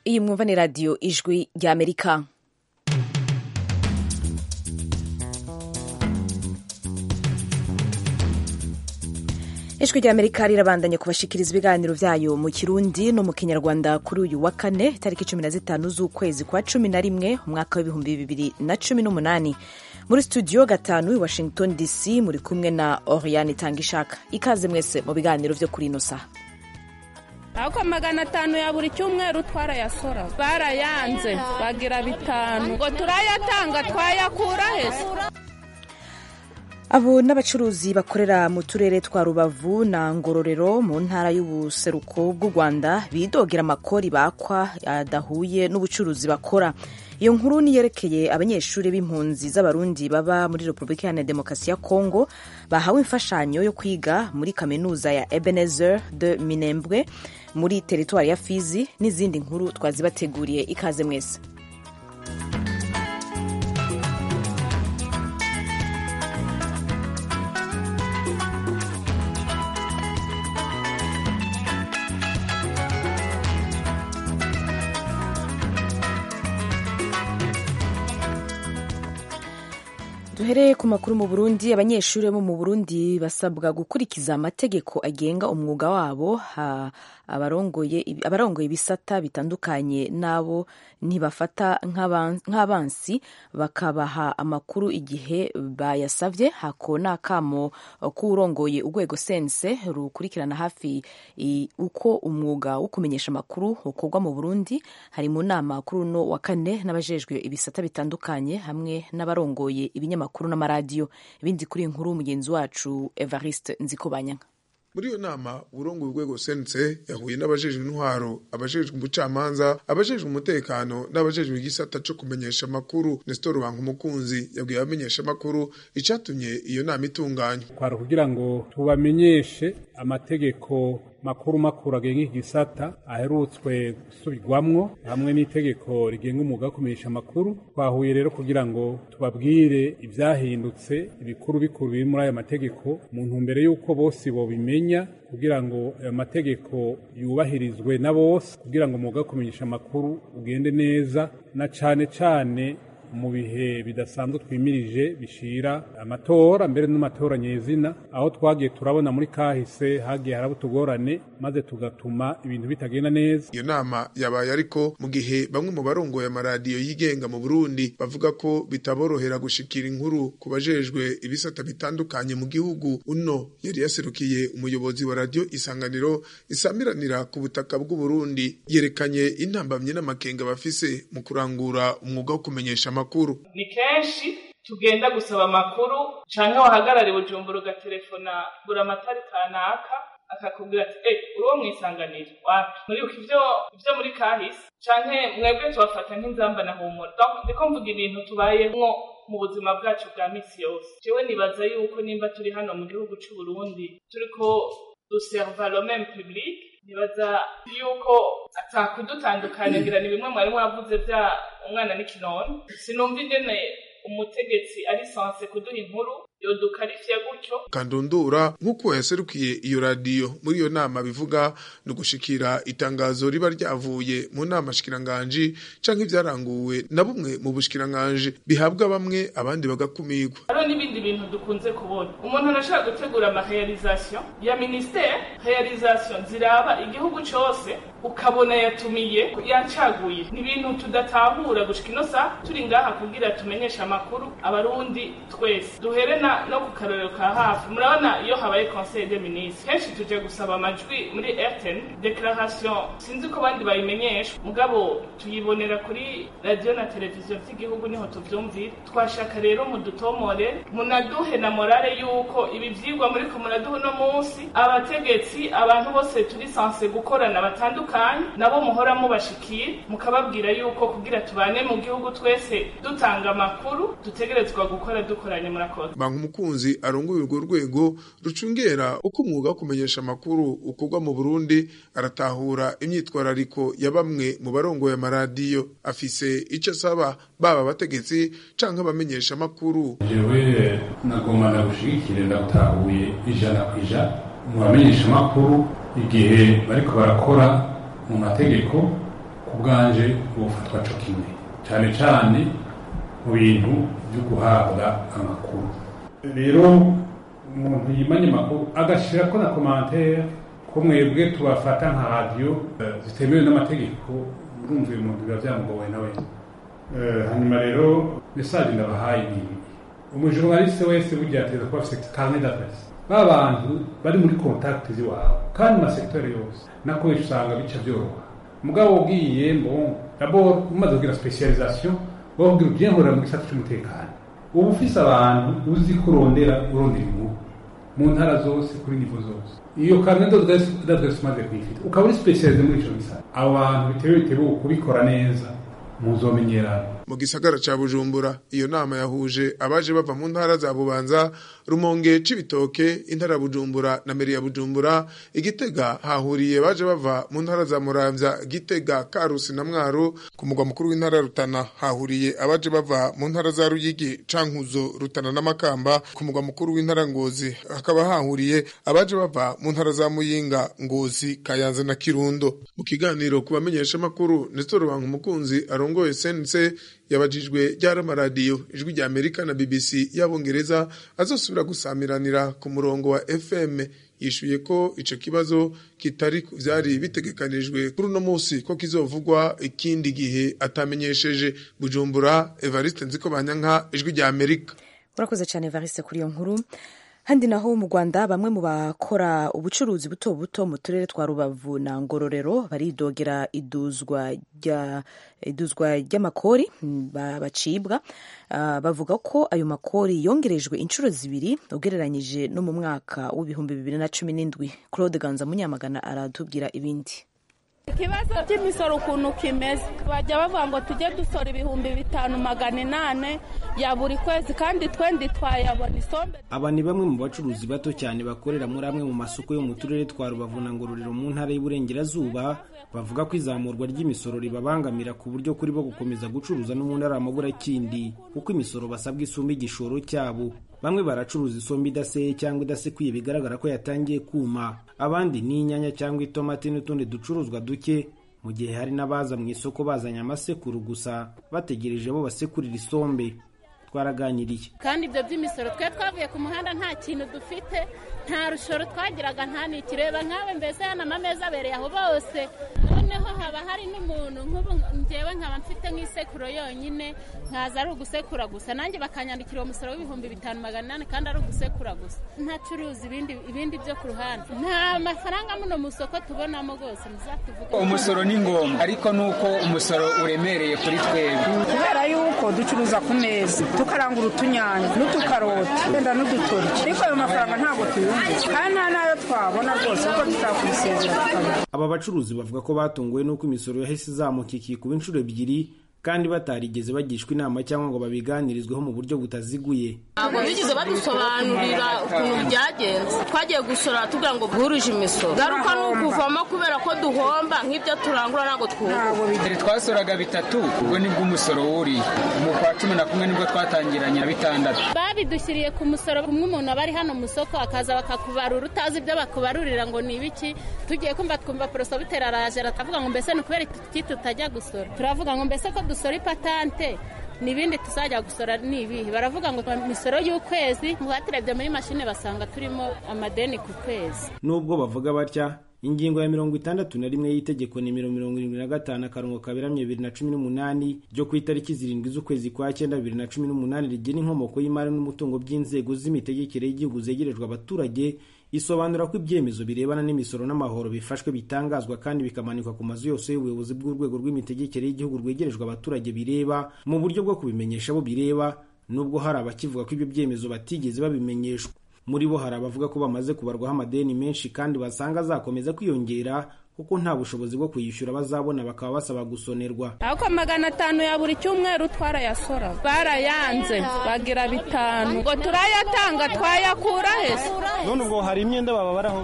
iyi mwumva ni radiyo ijwi ry'amerika ijwi ry'amerika rirabandanya kubashikiriza ibiganiro byayo mu kirundi no mu kinyarwanda kuri uyu wa kane itariki cumi na zitanu z'ukwezi kwa cumi na rimwe umwaka w'ibihumbi bibiri na cumi n'umunani muri studio gatanu i washington dc muri kumwe na oriane itangishaka ikaze mwese mu biganiro byo kuri ino saha ako magana atanu ya buri cyumweru twarayasora barayanze bagira bitanu ngo turayatanga twayakura hese abo n'abacuruzi bakorera mu turere twa rubavu na ngororero mu ntara y'ubuseruko bw'u rwanda bidogera amakori bakwa adahuye n'ubucuruzi bakora iyo nkuru niyerekeye abanyeshuri b'impunzi z'abarundi baba muri repubulika iharanira demokarasi ya kongo bahawe imfashanyo yo kwiga muri kaminuza ya ebenezer de minembwe muri teritwari ya fizi n'izindi nkuru twazibateguriye ikaze mwese duhereye ku makuru mu burundi abanyeshuri bo mu burundi basabwa gukurikiza amategeko agenga umwuga wabo abarongoye ibisata bitandukanye n'abo ntibafata nk'abansi bakabaha amakuru igihe bayasavye hako n'akamo k'urongoye urwego sense rukurikirana hafi uko umwuga wo kumenyesha amakuru ukorwa mu burundi hari mu nama kuri uno wa kane n'abajejwe ibisata bitandukanye hamwe n'abarongoye ibinyamakuru amakuru n'amaradiyo ibindi kuri inkuru mugenzi wacu evariste nzikobanyanga muri iyo nama uburongo urwego sense yahuye n'abajejwe intwaro abajejwe ubucamanza abajejwe umutekano n'abajejwe igisata co kumenyesha amakuru nestor banka umukunzi yabwiye abamenyesha amakuru icatumye iyo nama itunganywa kwari kugira ngo tubamenyeshe amategeko makuru makuru agenga igisata aherutswe gusubirwamwo hamwe n'itegeko rigenga umwuga wo kumenyesha amakuru twahuye rero kugira ngo tubabwire ivyahindutse ibikuru bikuru biri muri ayo mategeko mu ntumbero y'uko bose bobimenya kugira ngo ayo mategeko yubahirizwe na bose kugira ngo umwuga wo kumenyesha amakuru ugende neza na cane cane mu bihe bidasanzwe twimirije bishira amatora mbere n'amatora nyezina aho twagiye turabona muri kahise hagiye haraba utugorane maze tugatuma ibintu bitagenda neza iyo nama yabaye ariko mu gihe bamwe mu barongoye amaradiyo yigenga mu Burundi bavuga ko bitaborohera gushikira inkuru ku bajejwe ibisata bitandukanye mu gihugu uno yari yaserukiye umuyobozi wa radio isanganiro isamiranira ku butaka bw'u Burundi yerekanye intambamye n'amakenga bafise mu kurangura umwuga wo kumenyesha amakuru ni kenshi tugenda gusaba amakuru canke wahagarara bujumbura ugatelefona buri amatari kanaka akakubwira ati eh uri wo mwisanganiro wapi muribuka ivyo ivyo muri kahise canke mwebwe tubafata nk'inzamba na humura donc ndiko mvuga ibintu tubayemwo mu buzima bwacu bwa misi yose jewe nibaza yuko nimba turi hano mu gihugu c'u Burundi turiko duserva le même public nibaza yuko atakudutandukanya ngira ni bimwe mwari mwavuze vya umwana n'ikinono sinumva ingene umutegetsi ari sanse kuduha inkuru yodukarifiya gutyo kandundura nk'uko yaserukiye iyo radiyo muri iyo nama bivuga ni ugushikira itangazo riba ryavuye mu nama shikiranganji canke ivyaranguwe na bumwe mu bushikiranganji bihabwa bamwe abandi bagakumirwa hariho n'ibindi bintu dukunze kubona umuntu arashaka gutegura amarealization ya ministere realization ziraba igihugu cose ukabona yatumiye yacaguye ni ibintu tudatahura gushika ino saha turi ngaha kugira tumenyeshe amakuru abarundi twese duhere na no ku karorero ka hafi murabona iyo habaye conseil des ministres kenshi tuje gusaba amajwi muri rtn declaration sinzi ko abandi bayimenyesha mugabo tuyibonera kuri radio na televiziyo vy'igihugu niho tuvyumvira twashaka rero mudutomore munaduhe na morale yuko ibi vyigwa muriko muraduha uno munsi abategetsi abantu bose turi sanse gukorana batandukanye nabo muhora mubashikira mukababwira yuko kugira tubane mu gihugu twese dutanga amakuru dutegerezwa gukora dukoranye murakoze umukunzi arongoye urwo rwego rucungera uko umwuga wo kumenyesha amakuru ukorwa mu Burundi aratahura imyitwarariko ya bamwe mu barongoye amaradiyo afise ico asaba baba abategetsi canke abamenyesha amakuru jewe nagomba ndagushigikire ndatahuye ijana ku ijana mu bamenyesha amakuru igihe bariko barakora mu mategeko ku bwanje bufatwa co kimwe cyane cyane mu bintu byo guhabwa amakuru rero umuntu yimanye amakuru agashyirako na komantere ko mwebwe tubafata nka radiyo zitemewe n'amategeko urumva uyu muntu biba byamugowe nawe hanyuma rero mesaje ndabahaye ni ibi umujournaliste wese burya ateza kuba afite carnet d'adresse ba bantu bari muri contact z'iwawe kandi mu masekiteri yose nako usanga bica byoroha mugabo ubwiye bon d'abord umaze kugira specialisation wabwira ugiye nkorera mu gisata cy'umutekano uba ufise abantu uzi ko urondera urondera inkuru mu ntara zose kuri nivo zose iyo carnet d'adresse umaze kuyifite ukaba uri specialize muri ico gisata abo bantu bitewe bitewe kubikora neza muzomenyerana mu gisagara ca bujumbura iyo nama yahuje abaje bava mu ntara za bubanza rumonge c'ibitoke intara bujumbura na meri ya bujumbura igitega hahuriye baje bava mu ntara za muramvya gitega karusi na mwaro ku mugwa mukuru w'intara rutana hahuriye abaje bava mu ntara za ruyigi cankuzo rutana n'amakamba ku mugwa mukuru w'intara ngozi hakaba hahuriye abaje bava mu ntara za muyinga ngozi kayanza na kirundo mu kiganiro ku bamenyesha makuru nestor banka umukunzi arongoye sense yabajijwe ryari amaradiyo ijwi rya amerika na bbc y'abongereza azosubira gusamiranira ku murongo wa fm yishuye ko ico kibazo kitari vyari bitegekanijwe kuri uno musi ko kizovugwa ikindi gihe atamenyesheje bujumbura evariste nziko banyanka ijwi rya amerika urakoze cyane evariste kuri iyo nkuru handi naho mu rwanda bamwe mu bakora ubucuruzi buto buto mu turere twa rubavu na ngororero baridogera iduzwa rya iduzwa ry'amakori bacibwa uh, bavuga ko ayo makori yongerejwe inshuro zibiri ugereranyije no mu mwaka w'ibihumbi bibiri na cumi n'indwi claude ganza munyamagana aratubwira ibindi ikibazo cy'imisoro ukuntu kimeze bajya bavuga ngo tujye dusora ibihumbi bitanu magana inane ya buri kwezi kandi twendi twayabona isombe aba ni bamwe mu bacuruzi bato cyane bakorera muri amwe mu masoko yo mu turere twa rubavu na ngororero mu ntara y'uburengerazuba bavuga ko izamurwa ry'imisoro ribabangamira ku buryo kuri bo gukomeza gucuruza no mu ntara amaburakindi kuko imisoro basabwa isumba igishoro cyabo bamwe baracuruza isombe idaseye cyangwa idasekuye bigaragara ko yatangiye kuma abandi ni inyanya cyangwa itomati n'utundi ducuruzwa duke mu gihe hari n'abaza mu isoko bazanye amasekuru gusa bategereje bo basekurira isombe twaraganiriye kandi ibyo by'imisoro twe twavuye ku muhanda nta kintu dufite nta rushoro twagiraga nta nikireba nkawe mbese hano amameza abereye aho bose noneho haba hari n'umuntu nk'ubu ngewe nkaba mfite nk'isekuro yonyine nkaza ari ugusekura gusa nanjye bakanyandikira uwo musoro w'ibihumbi bitanu magana inani kandi ari ugusekura gusa ntacuruza ibindi ibindi byo ku ruhande nta mafaranga muno mu isoko tubonamo rwose muzatuvuge umusoro ni ngombwa ariko ni uko umusoro uremereye kuri twebwe kubera yuko ducuruza ku meza tukarangura utunyanya n'utukaroti wenda n'udutoryi ariko ayo mafaranga ntabwo tuyumva kandi nta n'ayo twabona rwose kuko tutakubisezera tukabona aba bacuruzi bavuga ko batunguwe n'uko imisoro yahise izamuka ikikuba inshuro ebyiri kandi batarigeze bagishwa inama cyangwa ngo babiganirizweho mu buryo butaziguye ntabwo bigeze badusobanurira ukuntu byagenze twagiye gusora tugira ngo bwuruje imisoro garuka ni ukuvamo kubera ko duhomba nk'ibyo turangura ntabwo twunguka mbere twasoraga bitatu ubwo nibwo umusoro wuriye mu kwa cumi na kumwe nibwo twatangiranye na bitandatu babidushyiriye ku musoro kumwe umuntu aba ari hano mu isoko akaza bakakubarura utazi ibyo bakubarurira ngo ni ibiki tugiye kumva twumva porosobiteri araje aratavuga ngo mbese ni ukubera iki tutajya gusora turavuga ngo mbese ko dusora ipatante n'ibindi tuzajya gusora ni ibihe baravuga ngo imisoro y'ukwezi baturebye muri mashine basanga turimo amadeni ku kwezi nubwo bavuga batya ingingo ya mirongo itandatu na rimwe y'itegeko nimero mirongo irindwi na gatanu akarongo kaberamye bibiri na cumi n'umunani ryo ku itariki zirindwi z'ukwezi kwa cyenda bibiri na cumi n'umunani rigena inkomoko y'imari n'umutungo by'inzego z'imitegekere y'igihugu zegerejwe abaturage isobanura ko ibyemezo birebana n'imisoro n'amahoro bifashwe bitangazwa kandi bikamanikwa ku mazu yose y'ubuyobozi bw'urwego rw'imitegekere y'igihugu rwegerejwe abaturage bireba mu buryo bwo kubimenyesha abo bireba nubwo hari abakivuga ko ibyo byemezo batigeze babimenyeshwa muri bo hari abavuga ko bamaze kubarwaho amadeni menshi kandi basanga azakomeza kwiyongera kuko nta bushobozi bwo kuyishyura bazabona bakaba basaba gusonerwa ariko magana atanu ya buri cyumweru twarayasora barayanze bagira bitanu ngo turayatanga twayakura hese none ubwo hari imyenda bababaraho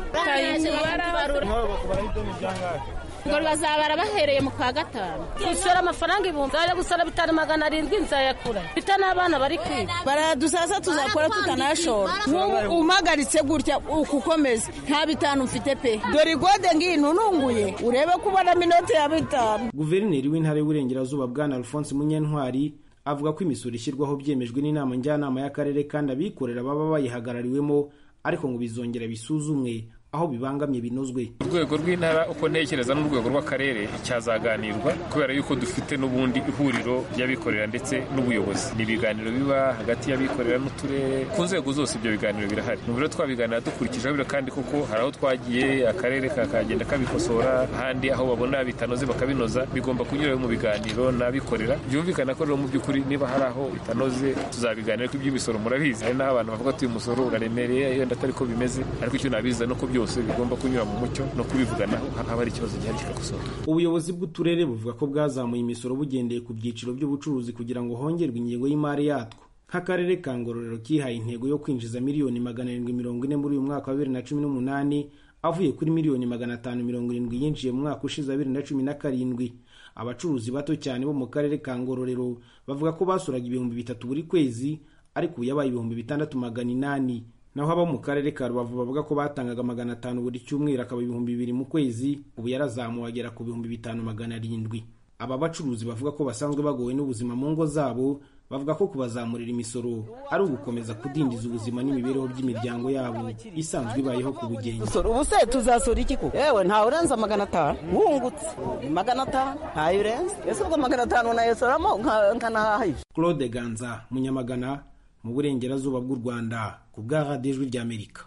ngo bazabara bahereye mu kwa gatanu gusora amafaranga ibihumbi nzajya gusora bitanu magana arindwi nzayakura mfite n'abana bari kwiga baradusasa tuzakora tutanashora nk'ubu umagaritse gutya uku ukomeza nta bitanu mfite pe dore igode ngino ufunguye urebe ko ubonamo inoti ya bitanu guverineri w'intara y'uburengerazuba bwana alphonse munyentwari avuga ko imisoro ishyirwaho byemejwe n'inama njyanama y'akarere kandi abikorera baba bayihagarariwemo ariko ngo bizongera bisuzumwe aho bibangamye binozwe urwego rw'intara uko ntekereza n'urwego rw'akarere cyazaganirwa kubera yuko dufite n'ubundi ihuriro ry'abikorera ndetse n'ubuyobozi ni ibiganiro biba hagati y'abikorera n'uturere ku nzego zose ibyo biganiro birahari mu biro twabiganira dukurikije biro kandi kuko hari aho twagiye akarere kakagenda kabikosora ahandi aho babona bitanoze bakabinoza bigomba kunyura mu biganiro n'abikorera byumvikana ko rero mu by'ukuri niba hari aho bitanoze tuzabiganira ko iby'imisoro murabizi hari n'aho abantu bavuga ati uyu musoro uraremereye yenda atari ko bimeze ariko icyo nabiza nuko byose bigomba kunyura mu mucyo no kubivuganaho haba hari ikibazo gihari kigakosora ubuyobozi bw'uturere buvuga ko bwazamuye imisoro bugendeye ku byiciro by'ubucuruzi kugira ngo hongerwe ingengo y'imari yatwo nk'akarere ka ngororero kihaye intego yo kwinjiza miliyoni magana arindwi mirongo ine muri uyu mwaka wa bibiri na cumi n'umunani avuye kuri miliyoni magana atanu mirongo irindwi yinjiye mu mwaka ushize wa bibiri na cumi na karindwi abacuruzi bato cyane bo mu karere ka ngororero bavuga ko basuraga ibihumbi bitatu buri kwezi ariko ubu yabaye ibihumbi bitandatu magana inani naho abo mu karere ka rubavu bavuga ko batangaga magana atanu buri cyumweru akaba ibihumbi bibiri mu kwezi ubu yarazamuwe agera ku bihumbi bitanu magana arindwi aba bacuruzi bavuga ko basanzwe bagowe n'ubuzima mu ngo zabo bavuga ko kubazamurira imisoro ari ugukomeza kudindiza ubuzima n'imibereho by'imiryango yabo isanzwe ibayeho ku bugenge ubu se tuzasura iki kuko yewe ntawe urenza magana atanu wungutse magana atanu ntayo urenze ese ubwo magana atanu nayosoramo nkanahahisha claude ganza munyamagana mu burengerazuba bw'u rwanda ku bwa radiyo ijwi ry'amerika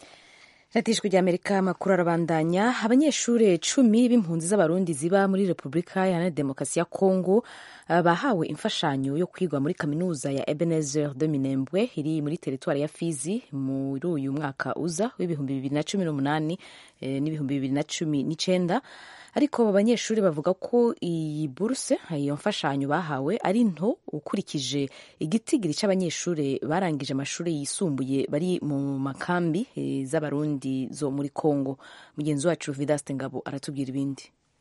radiyo ijwi ry'amerika amakuru arabandanya abanyeshuri cumi b'impunzi z'abarundi ziba muri repubulika iharanira demokarasi ya kongo bahawe imfashanyo yo kwigwa muri kaminuza ya ebenezer de minembwe iri muri teritwari ya fizi muri uyu mwaka uza w'ibihumbi bibiri na cumi n'umunani n'ibihumbi bibiri na cumi n'icyenda ariko aba banyeshuri bavuga ko iyi buruse iyo mfashanyo bahawe ari nto ukurikije igitigiri cy'abanyeshuri barangije amashuri yisumbuye bari mu makambi z'abarundi zo muri congo mugenzi wacu vidaste ngabo aratubwira ibindi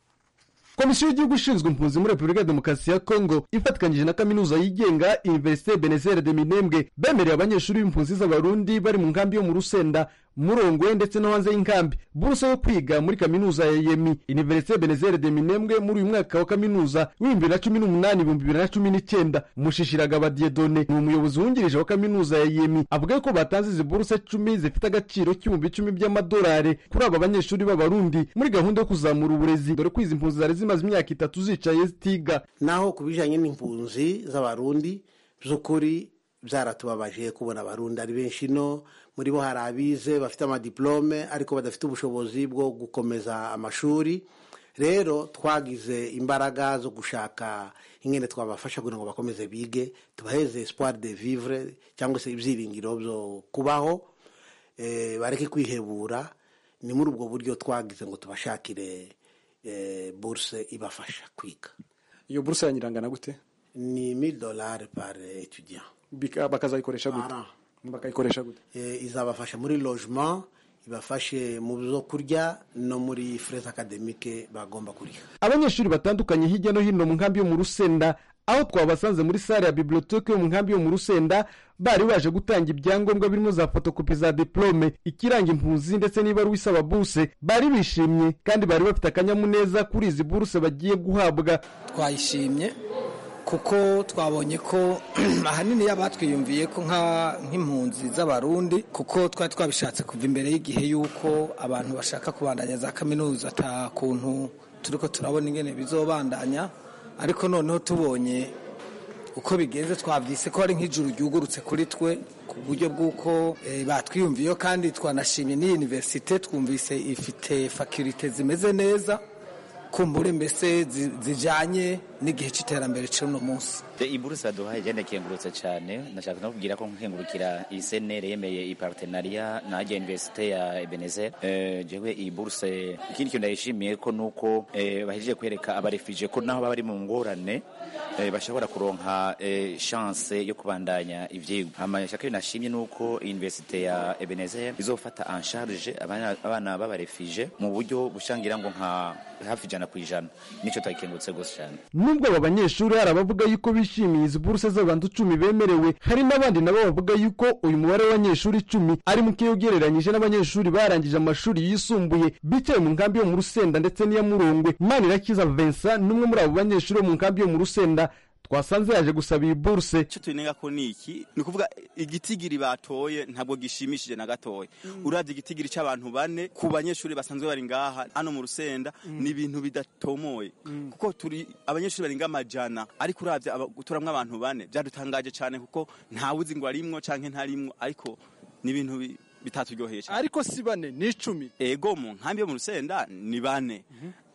komisiyo y'igihugu ishinzwe impunzi muri repubulika ya demokarasi ya kongo ifatikanyije na kaminuza yigenga universite benezere de minembwe bemereye abanyeshuri b'impunzi z'abarundi bari mu nkambi yo mu rusenda murongwe ndetse no hanze y'inkambi buruse yo kwiga muri kaminuza ya yemi universite benezere de minembwe muri uyu mwaka wa kaminuza w'ibihumbi bibiri na cumi n'umunani ibihumbi bibiri na cumi n'icyenda mushishiraga diedone ni umuyobozi wungirije wa kaminuza ya yemi avuga ko batanze izi buruse cumi zifite agaciro k'ibihumbi icumi by'amadolari kuri aba banyeshuri b'abarundi muri gahunda yo kuzamura uburezi dore ko izi mpunzi zari zimaze imyaka itatu zicaye zitiga naho ku bijyanye n'impunzi z'abarundi by'ukuri byaratubabaje kubona abarundi ari benshi no muri bo hari abize bafite amadiplome ariko badafite ubushobozi bwo gukomeza amashuri rero twagize imbaraga zo gushaka ingene twabafasha kugira ngo bakomeze bige tubaheze espoir de vivre cyangwa se ibyiringiro byo kubaho bareke kwihebura ni muri ubwo buryo twagize ngo tubashakire buruse ibafasha kwiga iyo buruse yanyirangana gute ni mille dollars par étudiant bakazayikoresha gute bakayikoresha gute izabafasha muri logement ibafashe mu byo kurya no muri frais academique bagomba kuriha abanyeshuri batandukanye hirya no hino mu nkambi yo mu rusenda aho twabasanze muri sale ya biblioteke yo mu nkambi yo mu rusenda bari baje gutanga ibyangombwa birimo za fotokopi za diplome ikiranga impunzi ndetse n'ibaruwa isaba buruse bari bishimye kandi bari bafite akanyamuneza kuri izi buruse bagiye guhabwa twayishimye kuko twabonye ko ahanini batwiyumviye ko nk'impunzi z'abarundi kuko twari twabishatse kuva imbere y'igihe y'uko abantu bashaka kubandanya za kaminuza ata kuntu turi ko turabona ingene bizobandanya ariko noneho tubonye uko bigenze twabyise ko ari nk'ijuru ryugurutse kuri twe ku buryo bw'uko batwiyumviyeho kandi twanashimye n'iyi univerisite twumvise ifite fakirite zimeze neza kumbure mbese zijyanye n'igihe cy'iterambere cy'uno munsi iyi buruse baduhaye igenda ikengurutse cyane ndashaka no kubwira ko nkengurukira iyi senere yemeye iyi partenariya na ajya universite ya ebenezer jewe iyi buruse ikindi kintu ndayishimiye ko nuko bahejeje kwereka abarefije ko naho baba bari mu ngorane bashobora kuronka chance yo kubandanya ivyigwa amashaka nashimye nuko universite ya ebenezer izofata en charge abana b'abarefije mu buryo bushangira ngo nka hafi ijana ijana ku ijana nicyo twakengurutse rwose cyane nubwo aba banyeshuri hari abavuga yuko bishimiye izi buruse z'abantu icumi bemerewe hari n'abandi nabo bavuga yuko uyu mubare w'abanyeshuri icumi ari muke ugereranyije n'abanyeshuri barangije amashuri yisumbuye bicaye mu nkambi yo mu rusenda ndetse n'iya murongwe manirakiza vincent n'umwe muri abo banyeshuri bo mu nkambi yo mu rusenda twasanze yaje gusaba iyi buruse icyo tunenga ko ni iki ni ukuvuga igitigiri batoye ntabwo gishimishije na gatoya uravye igitigiri cy'abantu bane ku banyeshuri basanzwe bari ngaha hano mu rusenda ni ibintu bidatomoye kuko turi abanyeshuri barenga amajana ariko uravye turamwo abantu bane byadutangaje cyane kuko ntawuzi ngo arimwo canke ntarimwo ariko ni ibintu bitaturyoheye cyane ariko si bane ni icumi ego mu nkambi yo mu rusenda ni bane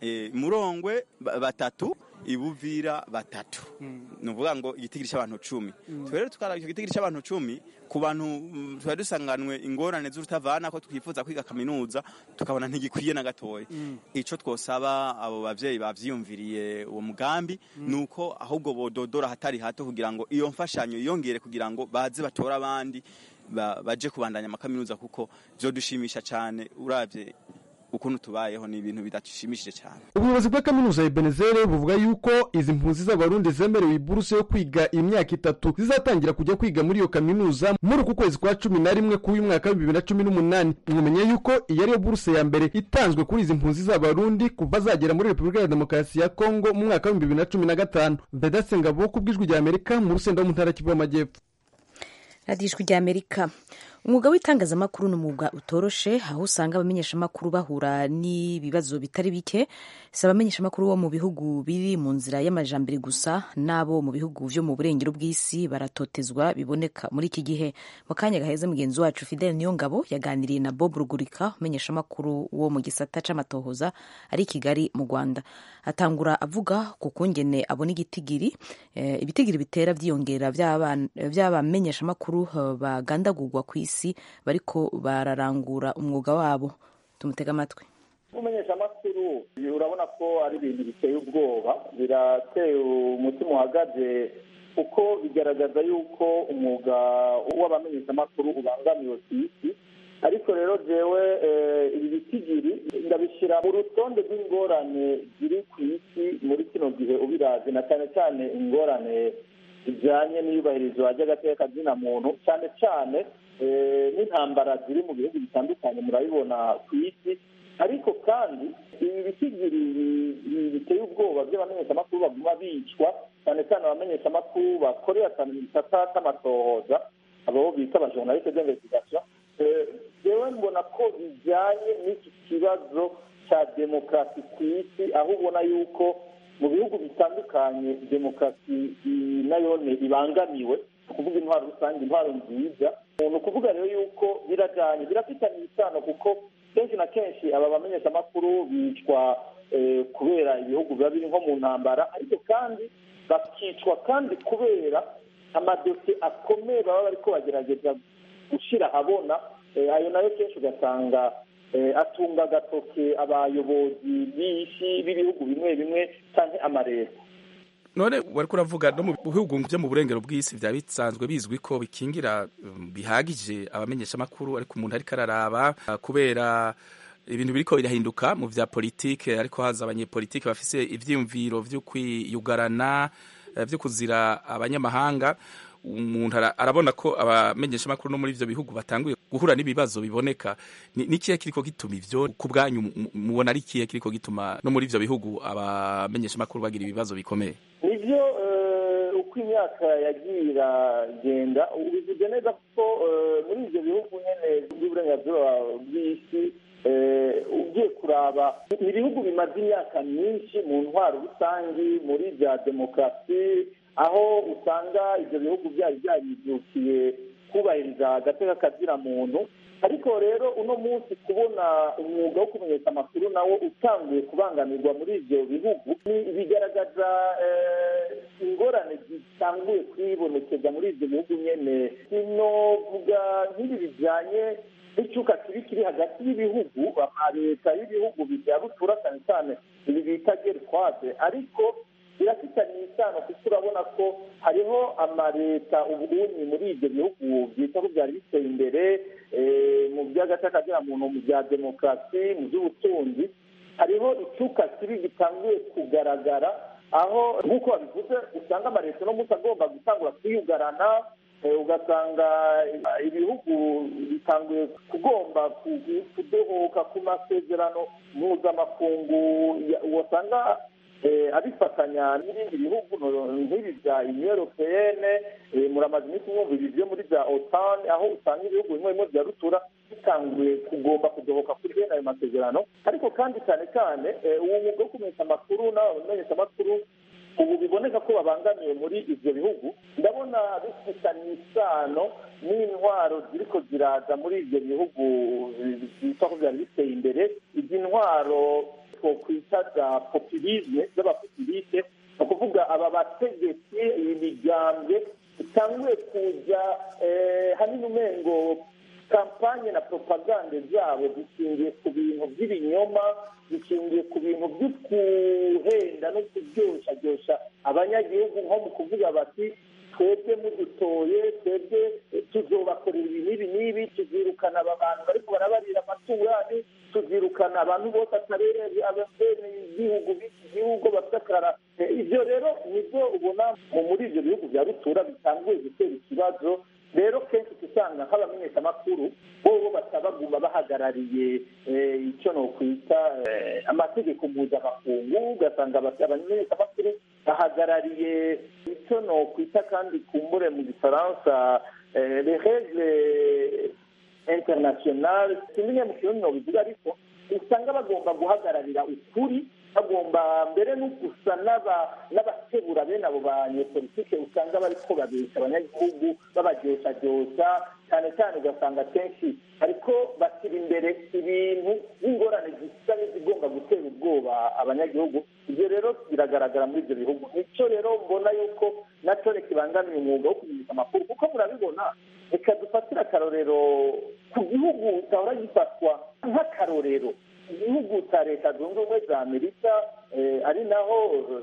murongwe batatu ibuvira batatu ni ukuvuga ngo igitigiri cy'abantu cumi rero tukaraba icyo gitigiri cy'abantu cumi ku bantu tuba dusanganwe ingorane z'urutavana ko twifuza kwiga kaminuza tukabona ntigikwiye na gatoya icyo twosaba abo babyeyi bavyiyumviriye uwo mugambi ni uko ahubwo bododora hatari hato kugira ngo iyo mfashanyo yiyongere kugira ngo baze batore abandi baje kubandanya amakaminuza kuko vyodushimisha cyane uravye ukuntu tubayeho ni ibintu bidashimishije cyane ubuyobozi bwa kaminuza ya benezere buvuga yuko izi mpunzi z'abarundi zemerewe iburuse yo kwiga imyaka itatu zizatangira kujya kwiga muri iyo kaminuza muri uku kwezi kwa cumi na rimwe k'uyu mwaka w'ibibiri na cumi n'umunani mwumenya yuko iyi ariyo buruse ya mbere itanzwe kuri izi mpunzi z'abarundi kuva zagera muri repubulika ya demokarasi ya kongo mu mwaka w'ibihumbi bibiri na cumi na gatanu vedaste ngabo ku bw'ijwi rya amerika mu rusenda wo mu ntara kivu y'amajyepfo radiyo ijwi rya amerika umwuga w'itangazamakuru ni umwuga utoroshe aho usanga abamenyeshamakuru bahura n'ibibazo bitari bike si abamenyeshamakuru bo mu bihugu biri mu nzira y'amajambere gusa n'abo mu bihugu byo mu burengero bw'isi baratotezwa biboneka muri iki gihe mu kanya gaheze mugenzi wacu fidel niyongabo yaganiriye na bob rugurika umumenyeshamakuru wo mu gisata c'amatohoza ari i kigali mu rwanda atangura avuga ku kungene abona igitigiri eh, ibitigiri bitera vyiyongera vy'abamenyeshamakuru bagandagurwa ku isi bariko bararangura umwuga wabo tumutega amatwi umumenyeshamakuru urabona ko ari ibintu biteye ubwoba birateye umutima uhagaze kuko bigaragaza yuko umwuga w'abamenyeshamakuru ubangamiwe ku isi ariko rero jewe ibi bitigiri ndabishyira mu rutonde rw'ingorane ziri ku isi muri kino gihe ubirazi na cyane cyane ingorane zijyanye n'iyubahirizwa ry'agateka kazina muntu cyane cyane n'intambara ziri mu bihugu bitandukanye murabibona ku isi ariko kandi ibi bitigiri biteye ubwoba by'abamenyeshamakuru baguma bicwa cyane cyane abamenyeshamakuru bakorera cyane mu gisata cy'amatohoza abo bita abajournaliste d'investigation jewe mbona ko bijyanye n'iki kibazo cya demokarasi ku isi aho ubona yuko mu bihugu bitandukanye demokarasi nayone ibangamiwe kuvuga intwaro rusange intwaro nziza ni ukuvuga rero yuko birajyanye birafitanye isano kuko kenshi na kenshi aba bamenyeshamakuru bicwa kubera ibihugu biba biri nko mu ntambara ariko kandi bakicwa kandi kubera amadosiye akomeye baba bari ko bagerageza gushyira ahabona ayo nayo kenshi ugasanga atunga agatoke abayobozi b'isi b'ibihugu bimwe bimwe cyangwa amareta none wari kuravuga no mu bihugu byo mu burengero bw'isi byaba bisanzwe bizwi ko bikingira bihagije abamenyeshamakuru ariko umuntu ariko araraba kubera ibintu biriko birahinduka mu vya politike ariko haza abanyepolitike bafise ivyiyumviro vyo kwiyugarana vyo kuzira abanyamahanga umuntu arabona ko abamenyeshamakuru no muri ivyo bihugu batanguye guhura n'ibibazo biboneka nikihe kiriko gituma ivyo ku bwanyu mubona ari kihe kiriko gituma no muri ivyo bihugu abamenyeshamakuru bagira ibibazo bikomeye nivyo uko imyaka yagiye iragenda ubivuze neza kuko muri ivyo bihugu nyene by'uburenganzira bw'isi ugiye kuraba ni ibihugu bimaze imyaka myinshi mu ntwaro rusangi muri bya demokarasi aho usanga ibyo bihugu byari byaribyukiye kubahiriza agateka kazira muntu ariko rero uno munsi kubona umwuga wo kumenyesha amakuru nawo utanguye kubangamirwa muri ibyo bihugu bigaragaza ingorane zitanguye kwibonekeza muri ibyo bihugu nyine sinovuga nk'ibi bijyanye n'icyuka kibi kiri hagati y'ibihugu leta y'ibihugu bya rutura cyane cyane ibi bita gertwade ariko birafitanye isano kuko urabona ko hariho amaleta ubunyi muri ibyo bihugu byita ko byari biteye imbere mu by'agatakagera muntu mu bya demokarasi mu by'ubutunzi hariho icyuka kibi gitanguye kugaragara aho nk'uko babivuze usanga amaleta uno munsi agomba gutangura kwiyugarana ugasanga ibihugu bitanguye kugomba kudohoka ku masezerano mpuzamakungu wasanga abifatanya n'ibindi bihugu nk'ibi bya union europeyene muramaze iminsi mwumva ibi byo muri bya otan aho usanga ibihugu bimwe bimwe bya rutura bitanguye kugomba kudohoka kuri bene ayo masezerano ariko kandi cyane cyane uwo mwuga wo kumenyesha amakuru n'abamenyesha amakuru ubu biboneka ko babangamiwe muri ibyo bihugu ndabona bifitanye isano n'intwaro ziriko ziraza muri ibyo bihugu byitwa ko byari biteye imbere izi ntwaro twokwita za populisme z'abapopuliste ni ukuvuga aba bategetsi imigambwe itanguye kuja hanini umengo kampanye na propagande zabo zishingiye ku bintu by'ibinyoma zishingiye ku bintu byo guhenda no kuryoshyaryosha abanyagihugu nko mu kuvuga bati twebwe mudutoye twebwe tuzobakorera ibi n'ibi n'ibi tuzirukana aba bantu bariko barabarira amatungo yanyu tuzirukana abantu bose atabereye abene igihugu b'iki gihugu bafite akarara ivyo rero nivyo ubona muri ivyo bihugu vya rutura bitanguye gutera ikibazo rero kenshi usanga nk'abamenyeshamakuru bobo batabaguma bahagarariye icyo nokwita amategeko mpuzamakungu ugasanga abamenyeshamakuru bahagarariye icyo nokwita kandi kumbure mu gifaransa les règles internationales sinzi mu kirundi nobivuga ariko usanga bagomba guhagararira ukuri bagomba mbere no gusa n'abakebura bene abo banyepolitike usanga bariko babesha abanyagihugu babaryosharyosa cyane cyane ugasanga kenshi ariko bashyira imbere ibintu n'ingorane zisa n'izigomba gutera ubwoba abanyagihugu ibyo rero biragaragara muri ibyo bihugu nicyo rero mbona yuko nacyo kibangamiye umwuga wo kumenyesha amakuru kuko murabibona reka dufatire akarorero ku gihugu gahora gifatwa nk'akarorero igihugu cya leta zunze ubumwe za amerika ari naho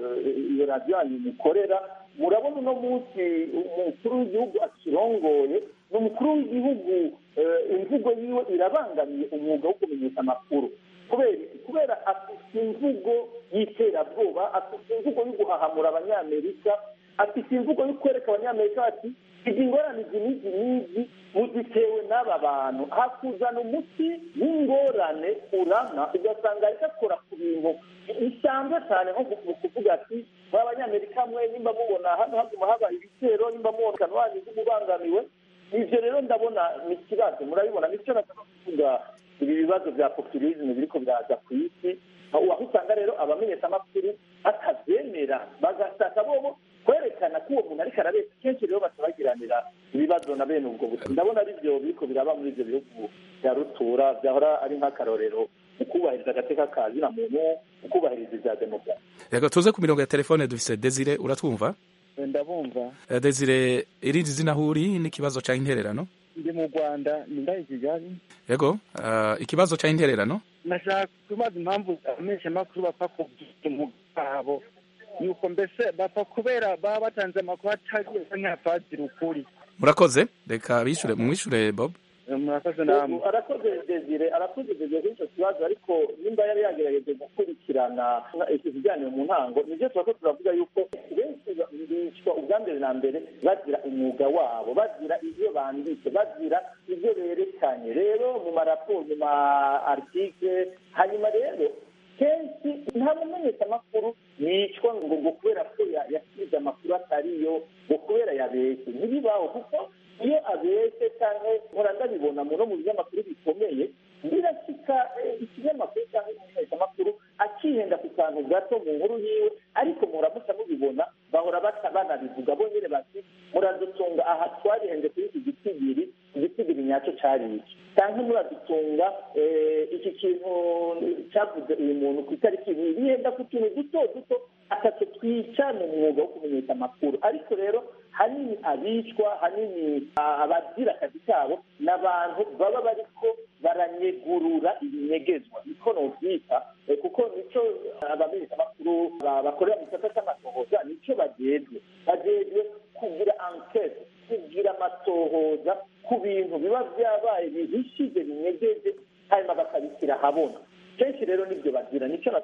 iyo radiyo yanyu mukorera murabona uno munsi umukuru w'igihugu akirongoye ni umukuru w'igihugu imvugo yiwe irabangamiye umwuga wo kumenyesha amakuru kubera kubera afite imvugo y'iterabwoba afite imvugo yo guhahamura abanyamerika afite imvugo yo kwereka abanyamerika ati izi ngorane izi n'izi n'izi muzitewe n'aba bantu hakuzana umuti w'ingorane urana ugasanga ariko akora ku bintu bisanzwe cyane nko kuvuga ati muri abanyamerika mwe nimba mubona hano haguma haba ibitero nimba mubona akantu wanyu ubangamiwe ibyo rero ndabona ni ikibazo murabibona nicyo nashaka kuvuga ibi bibazo bya populisme biriko biraza ku isi aho usanga rero abamenyeshamakuru batabyemera bagashaka bobo kwerekana ko uwo muntu ariko arabeshya kenshi rero batabagiranira ibibazo na bene ubwo buto ndabona ari byo biriko biraba muri ibyo bihugu bya rutura byahora ari nk'akarorero mu kubahiriza agateka ka zina muntu mu kubahiriza ibya demokarasi reka tuze ku mirongo ya telefone dufise desire uratwumva ndabumva desire irindi zina aho uri n'ikibazo cya intererano ndi mu rwanda ni ndahe kigali yego ikibazo cya intererano nashaka kubaza impamvu abamenyeshamakuru bapfa kubwira umwuga wabo yuko mbese bapfa kubera baba batanze amakuru atari nk'afatira ukuri murakoze reka bishure mwishure bob murakoze namwe arakoze desire arakoze desire kuri icyo kibazo ariko nimba yari yagerageje gukurikirana ikiganiro mu ntango nibyo tuba turavuga yuko benshi bicwa ubwa mbere na mbere bagira umwuga wabo bagira ibyo banditse bagira ibyo berekanye rero mu maraporo mu ma article hanyuma rero kenshi nta mumenyeshamakuru yicwa ngo ngo kubera ko yasize amakuru atariyo ngo kubera yabeshye ntibibaho kuko iyo abeshye cyangwa nkora ndabibona no mu binyamakuru bikomeye birashyika ikinyamakuru cyangwa umumenyeshamakuru akihenda ku kantu gato mu nkuru yiwe ariko muramuca mubibona bahora banabivuga bo nyine bati muradutunga aha twarihenze kuri iki gitigiri igitigiri nyacyo cyari iki cyangwa muradutunga iki kintu cyavuze uyu muntu ku itariki ibi bihenda ku tuntu duto duto atatu twica mu mwuga wo kumenyesha amakuru ariko rero hanini abicwa hanini abagira akazi kabo ni abantu baba bariko baranyegurura ibinyegezwa niko novyita kuko nico abamenyeshamakuru bakorera mu gisata c'amatohoza nico bajejwe bajejwe kugira enquete kugira amatohoza ku bintu biba vyabaye bihishije binyegeje hanyuma bakabishyira ahabona kenshi rero nibyo bagira nicyo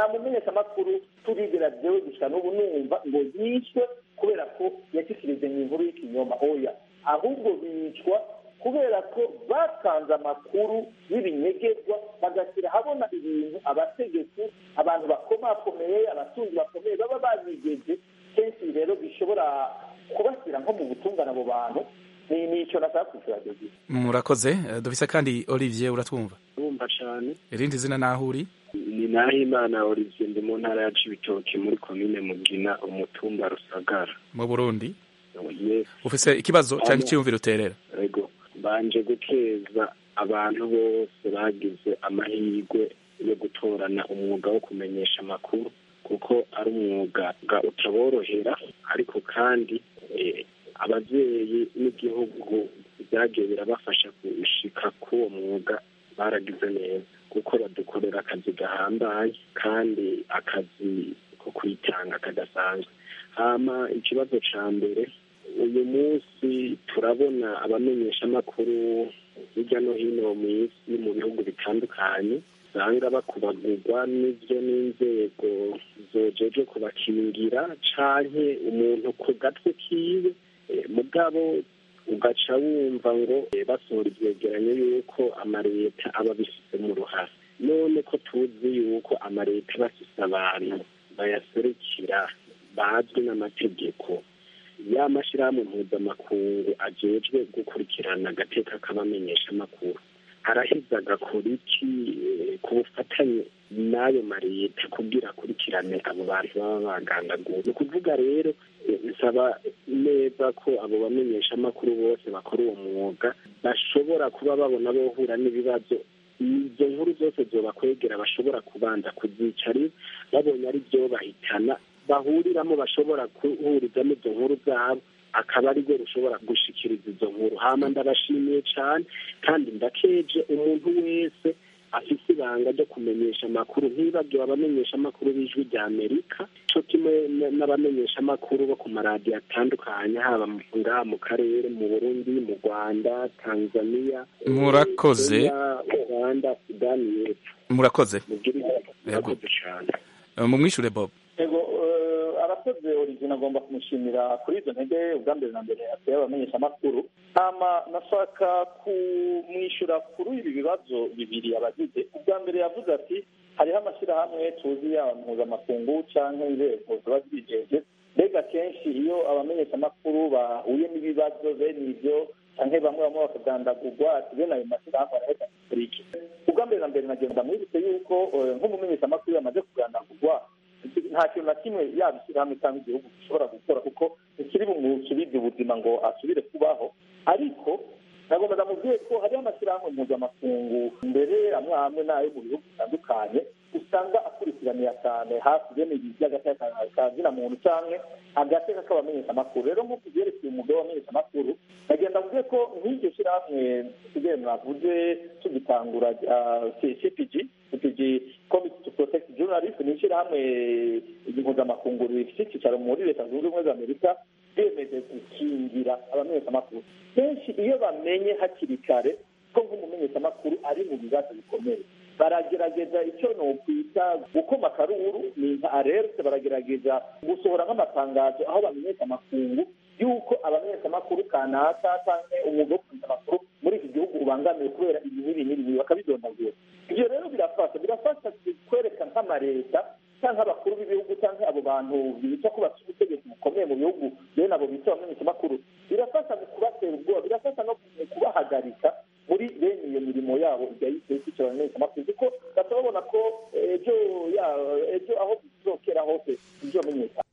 nta mumenyeshamakuru turigera jewe gusa n'ubu numva ngo yishwe kubera ko yashikirije mu inkuru y'ikinyoma oya ahubwo bicwa kubera ko batanze amakuru y'ibinyegezwa bagashyira habona ibintu abategetsi abantu bakomakomeye abatunzi bakomeye baba banigeje kenshi rero bishobora kubashyira nko mu butungane abo bantu ni nicyo nashaka kwishyura jogi murakoze Eh, dufise kandi olivier uratwumva urumva cyane irindi zina naho uri ni nahimana olivier ndi mu ntara ya cibitoki muri komine mugina umutumba rusagara mu burundi yes ufise ikibazo Hano. cyangwa icyiyumviro uterera ego banje gukeza abantu bose bagize amahirwe yo gutorana umwuga wo kumenyesha amakuru kuko ari umwuga ga- utaborohera ariko kandi eh, ababyeyi n'igihugu byagiye birabafasha gushika k'uwo mwuga baragize neza kuko badukorera akazi gahambaye kandi akazi ko kwitanga kadasanzwe hama ikibazo ca mbere uyu munsi turabona abamenyeshamakuru hirya no hino mu isi mu bihugu bitandukanye usanga bakubagurwa n'ibyo n'inzego zojeje kubakingira canke umuntu ku gatwe kiwe Eh, mugabo ugaca wumva ngo eh, basohora ivyegeranyo yuko amaleta aba abifisemo uruhare none ko tuzi yuko amaleta aba afise abantu bayaserukira bazwi n'amategeko ya mashyirahamwe mpuzamakungu ajejwe gukurikirana agateka k'abamenyeshamakuru araheza agakora iki eh, ku bufatanye n'ayo mareta kugira akurikirane abo bantu baba bagandaguwe ni ukuvuga rero eh, nsaba neza ko abo bamenyeshamakuru bose bakora uwo mwuga bashobora kuba babona bohura n'ibibazo izo nkuru zose zobakwegera bashobora kubanza kuzicara babonye ari byo bahitana bahuriramo bashobora guhurizamo izo nkuru zabo akaba ari rwo rushobora gushikiriza izo nkuru hama ndabashimiye cyane kandi ndakeje umuntu wese afise ibanga ryo kumenyesha amakuru ntibagiwe abamenyesha amakuru b'ijwi rya amerika co kimwe n- n'abamenyesha amakuru bo ku maradiyo atandukanye haba mu- ngaha mu karere mu burundi mu rwanda tanzania Murakoze. Kenya, uganda sudani y'epfo murakoze mugire Yego. murakoze cyane Eh, mumwishure bob ego eh, arakoze origine agomba kumushimira kuri izo ntege ubwa mbere na mbere ateye abamenyeshamakuru hama nashaka kumwishyura kuri ibi bibazo bibiri abagize ubwa mbere yavuze ati hariho amashyirahamwe tuzi yaba mpuzamakungu cyangwa inzego ziba zibijeje mbega kenshi iyo abamenyeshamakuru bahuye n'ibibazo bene ibyo cyangwa bamwe bamwe bakagandagurwa ati bene ayo mashyirahamwe arahita kuri iki ubwa mbere na mbere nagenda mwibutse yuko eh, nk'umumenyeshamakuru yamaze kugandagurwa nta kintu na kimwe yaba ishyirahamwe cyangwa igihugu gishobora gukora kuko ntikiri bumusubize ubuzima ngo asubire kubaho ariko nagomba ndamubwiye ko hariho amashyirahamwe mpuzamakungu mbere amwe amwe n'ayo mu bihugu bitandukanye usanga akurikiranira cyane hafi bene ibi by'agateka ka zina muntu cyangwa agateka k'abamenyeshamakuru rero nk'uko byerekeye umugabo w'amenyeshamakuru nagenda mvuge ko nk'iryo shyirahamwe tugiye mwavuze tugitangura ah, C- cpg cpg committee to protect journalists ni ishyirahamwe mpuzamakungu rifite icyicaro muri leta zunze ubumwe za amerika bemeje gukingira abamenyeshamakuru kenshi iyo bamenye hakiri kare ko nk'umumenyeshamakuru ari mu bibazo bikomeye baragerageza icyo nokwita gukoma akaruru ni nka alerte baragerageza gusohora nk'amatangazo aho bamenyesha amakungu y'uko abamenyeshamakuru kanaka cyangwa umwuga wo kumenyesha amakuru muri iki gihugu ubangamiwe kubera ibi n'ibi n'ibi bakabidondagura ibyo rero birafasha birafasha kwereka nk'amaleta cyangwa abakuru b'ibihugu cyangwa abo bantu bita ko bafite ubutegetsi bukomeye mu bihugu bene abo bita abamenyeshamakuru birafasha mu kubatera ubwoba birafasha no mu kubahagarika muri bene iyo mirimo yabo igahita ikicira abamenyeshamakuru kuko bata babona ko ejo ya- ejo aho bizokera hose bizamenyekana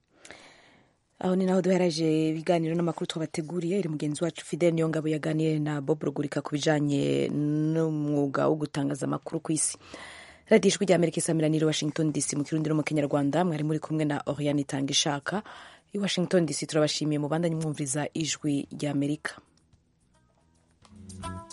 aho ni naho duheraje ibiganiro n'amakuru twabateguriye iri mugenzi wacu fidel niyo ngabo yaganiye na bob rugurika ku bijanye n'umwuga wo gutangaza amakuru ku isi radiyo ijwi rya amerika isamiraniye washington dc mu kirundi no mu kinyarwanda mwari muri kumwe na oriane itanga ishaka i washington dc turabashimiye mu bandanye mwumviriza ijwi rya amerika